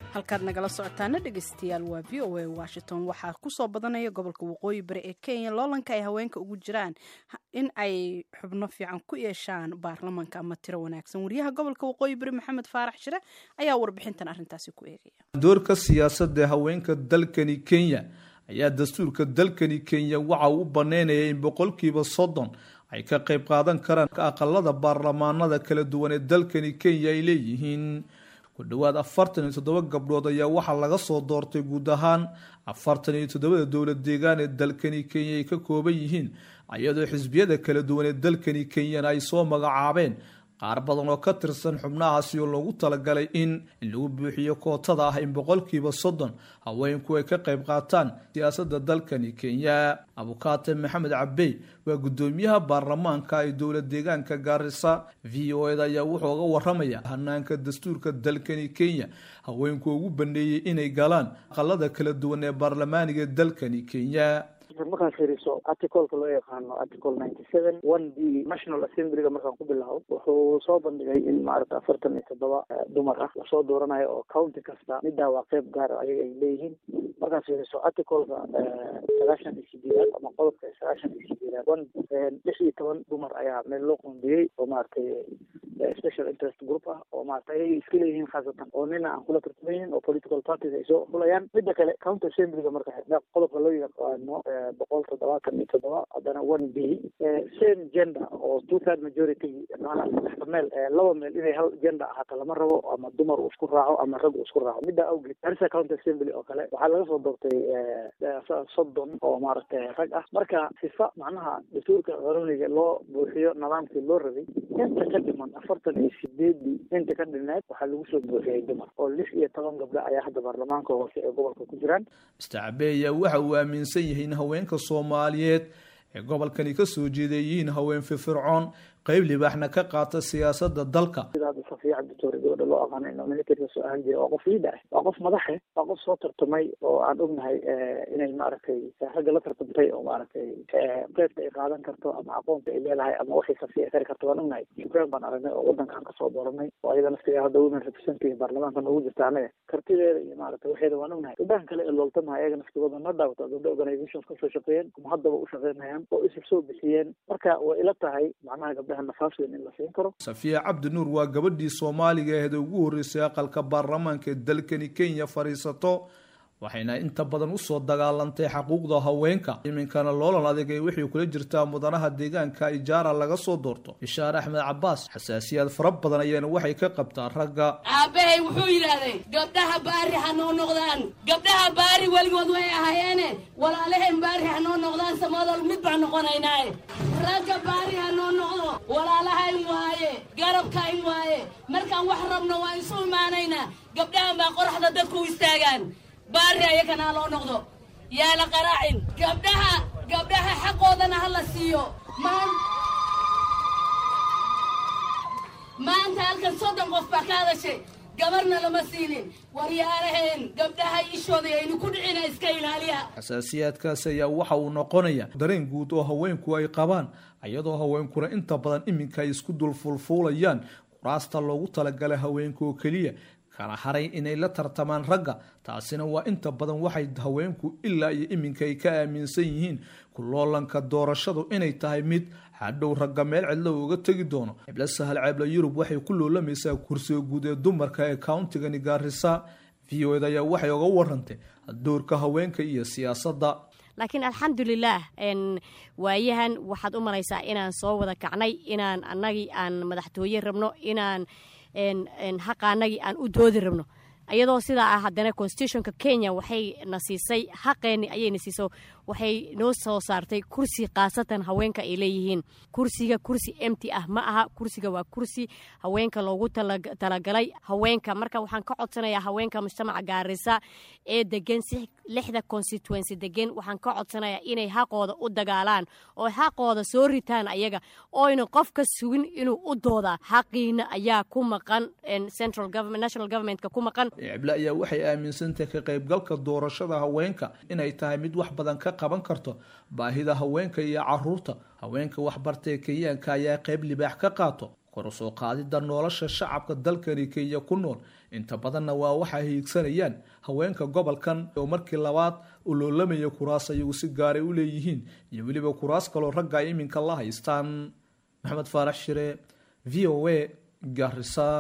halkaad nagala socotaana dhegeystayaal waa v o a washington waxaa kusoo badanaya gobolka waqooyi bari ee kenya loolanka ay haweenka ugu jiraan in ay xubno fiican ku yeeshaan baarlamanka ama tiro wanaagsan wariyaha gobolka waqooyi bari maxamed faarax shire ayaa warbixintan arintaasi ku eegaya doorka siyaasadda haweenka dalkani kenya ayaa dastuurka dalkani kenya waxa uu u baneynaya in boqolkiiba soddon ay ka qayb qaadan karaan aqalada baarlamaanada kala duwan ee dalkani kenya ay leeyihiin ku dhowaad afartan iyo toddoba gabdhood ayaa waxaa laga soo doortay guud ahaan afartan iyo toddobada dowlad deegaan ee dalkani kenya ay ka kooban yihiin iyadoo xisbiyada kala duwan ee dalkani kenyana ay soo magacaabeen qaar badan oo ka tirsan xubnahaasi oo loogu talagalay in in lagu buuxiyo kootada ah in boqolkiiba soddon haweenku ay ka qayb qaataan siyaasadda dalkani kenya abukaate maxamed cabey waa guddoomiyaha baarlamaanka ee dowlad deegaanka gaarisa v o eda ayaa wuxuu uga waramaya hanaanka dastuurka dalkani kenya haweenku ugu baneeyey inay galaan aqalada kala duwan ee baarlamaaniga dalkani kenya markaan fiiriso articleka loo yaqaano article ninety seven one b national assemblyga markaan ku bilaabo wuxuu soo bandhigay in maaragta afartan iyo toddoba dumar ah lasoo dooranayo oo county kasta middaa waa qeyb gaar ayaga ay leeyihiin markaan fiiriso articleka sagaashan iyo sideedaad ama qodobka sagaashan iyo sideedaad one lix iyo toban dumar ayaa meel loo qoondiyey oo maaragtay special interest group ah oo maarata ayay iska leeyihiin khaasatan oo nina aan kula tartamaynin oo political parties ay soo xulayaan midda kale county assemblyga marka qodobka loo yaqaano boqol toddobaatan iyo toddoba haddana one b same gender oo two third majority maanaa saddexda meel laba meel inay hal gender ahaato lama rabo ama dumar uu isku raaco ama rag uu isku raaco middaa awgeed garissa county assembly oo kale waxaa laga soo doortay soddon oo maaragtay rag ah marka sifa macnaha dastuurka qaroniga loo buuxiyo nidaamkii loo rabay inta ka dhiman afartan iyo sideedii inta ka dhineed waxaa lagu soo buuxiyey dumar oo lix iyo toban gabdho ayaa hadda baarlamaanka hoose ee gobolka ku jiraan mister cabe ayaa waxa uu aaminsan yahay in haweenka soomaaliyeed ee gobolkani ka soo jeeday yihiin haween firfircoon qayb libaaxna ka qaata siyaasada dalka sidaa safiya cabditoore gabadha loo aqaano inuu militariga soo ahaan jiray waa qof liida ah waa qof madaxe waa qof soo tartamay oo aan ognahay inay maaragtay ragga la tartamtay oo maaragtay qeybta ay qaadan karto ama aqoonta ay leedahay ama waxay safiya kari karto waan ognahay ukraine baan aragnay oo wadankaan kasoo dooranay oo ayada naftiga hadda women representative baarlamaanka noogu jirta anaga kartideeda iyo maaragtay waxeeda waan ognahay gabdhahan kale ee looltamaha ayaga naftigooda ma dhaawata gabdha organizations kasoo shaqeeyeen ama haddaba u shaqeynayaan oo isu soo bixiyeen marka way ila tahay macnaha gabdhaha nafaas weyn in la siin karo safiya cabdi nuur waa gabadhii soomaaliga aheed ugu horreysay aqalka baarlamaanka ee dalkani kenya fadhiisato waxayna inta badan usoo dagaalantay xaquuqda haweenka iminkana loolan adag ee waxay kula jirtaa mudanaha deegaanka ijaara laga soo doorto bishaar axmed cabaas xasaasiyaad fara badan ayaana waxay ka qabtaa ragga aabahay wuxuu yidhaahday gabdhaha baari ha noo noqdaan gabdhaha baari weligood way ahaayeene walaalaheen baari ha noo noqdaan samadol mid baan noqonaynaaye ragga baari ha noo noqdo walaalahayn waaye garabkayn waaye markaan wax rabno waan isu imaanaynaa gabdhahan baa qoraxda dadku u istaagaan baari ayakanaa loo noqdo yaa la qaraacin gabdhaha gabdhaha xaqoodana ha la siiyo maan maanta halkan soddon qof baa ka hadashay gabarna lama siinin waryaaraheen gabdhaha ishooda aynu ku dhicina iska ilaaliya xasaasiyaadkaas ayaa waxa uu noqonaya dareen guud oo haweenku ay qabaan iyadoo haweenkuna inta badan iminka ay isku dul fulfuulayaan kuraasta loogu talagalay haweenka oo keliya kala haray inay la tartamaan ragga taasina waa inta badan waxay haweenku ilaa iyo iminka ay ka aaminsan yihiin kuloolanka doorashadu inay tahay mid hadhow ragga meel cidlo uga tegi doono ciblo sahal ceebla yurub waxay ku loolamaysaa kursiga guud ee dumarka ee countigani gaarisa v o ed ayaa waxay oga warantay doorka haweenka iyo siyaasadda laakiin alxamdulilaah waayahan waxaad u malaysaa inaan soo wada kacnay inaan annagii aan madaxtooye rabno inaan xaqaanagii aan u doodi rabno iyadoo sidaa ah haddana constitutionka kenya waxay na siisay xaqeenni ayayna siiso waxay noo soo saartay kursi khaasatan haweenka ay leeyihiin kursiga kursi emty ah ma aha kursiga waa kursi haweenka loogu talagalay haweenka marka waxaan ka codsanayaa haweenka mujtamaca gaarisa ee degan lixda constituency degan waxaan ka codsanayaa inay xaqooda u dagaalaan oo xaqooda soo ritaan ayaga oyna qof ka sugin inuu u doodaa xaqiina ayaa ku maqan central government national governmentka ku maqan cible ayaa waxay aaminsantahay ka qaybgalka doorashada haweenka inay tahay mid wax badan ka qaban karto baahida haweenka iyo caruurta haweenka waxbartay kenyaanka ayaa qayb libaax ka qaato kor u soo qaadidda nolosha shacabka dalkani kenya ku nool inta badanna waa waxay hiigsanayaan haweenka gobolkan oo markii labaad u loolamaya kuraas ayagu si gaaray u leeyihiin iyo weliba kuraas kaloo ragga ay iminka la haystaan maxamed faarax shire v o a garisa